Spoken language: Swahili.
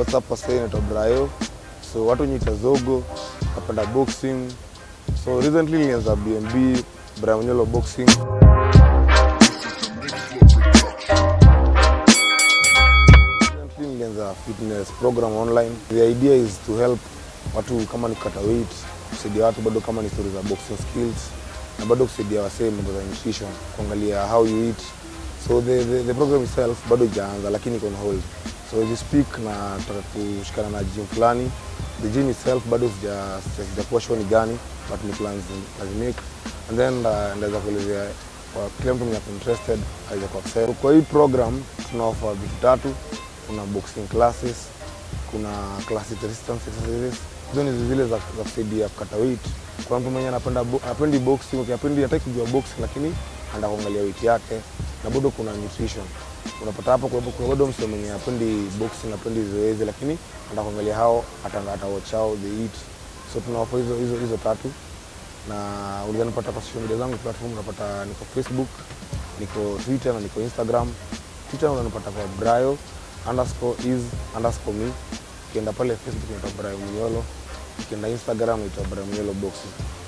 What's up wase, naitwa Brayo. So watu nyita zogo, napenda boxing. So recently nilianza BMB, Brayo Mnyolo boxing. Recently nilianza fitness program online. The idea is to help watu kama ni kukata weight, kusaidia watu bado kama ni stories za boxing skills na bado kusaidia wasee mambo za nutrition, kuangalia how you eat. So the, the, the program itself bado ijaanza lakini iko on hold. So as you speak na nataka kushikana na gym fulani. The gym itself bado sija- sija- sijakuwa sure ni gani but ni plans nazimake and then uh, ndaweza kuelezea kwa kila mtu mwenye ako interested aweze kuaccess. Kwa hii program tuna offer vitu tatu. Kuna boxing classes, kuna classic resistance exercises. Hizo ni zile za, za kusaidia kukata weight. Kwa mtu mwenye anapenda bo- hapendi boxing, okay, hapendi hataki kujua boxing lakini anataka kuangalia weight yake na bado kuna nutrition. Unapata hapo kwa kuna bado msee mwenye hapendi boxing, hapendi zoezi lakini anataka kuangalia hao atanga ata watch how they eat. So tuna offer hizo hizo hizo tatu na unaweza nipata kwa social media zangu platform, unapata niko Facebook, niko Twitter na niko Instagram. Twitter unanipata kwa Brayo underscore is underscore me. Ukienda pale Facebook naitwa Brayo Mnyolo, ukienda Instagram naitwa Brayo Mnyolo boxing.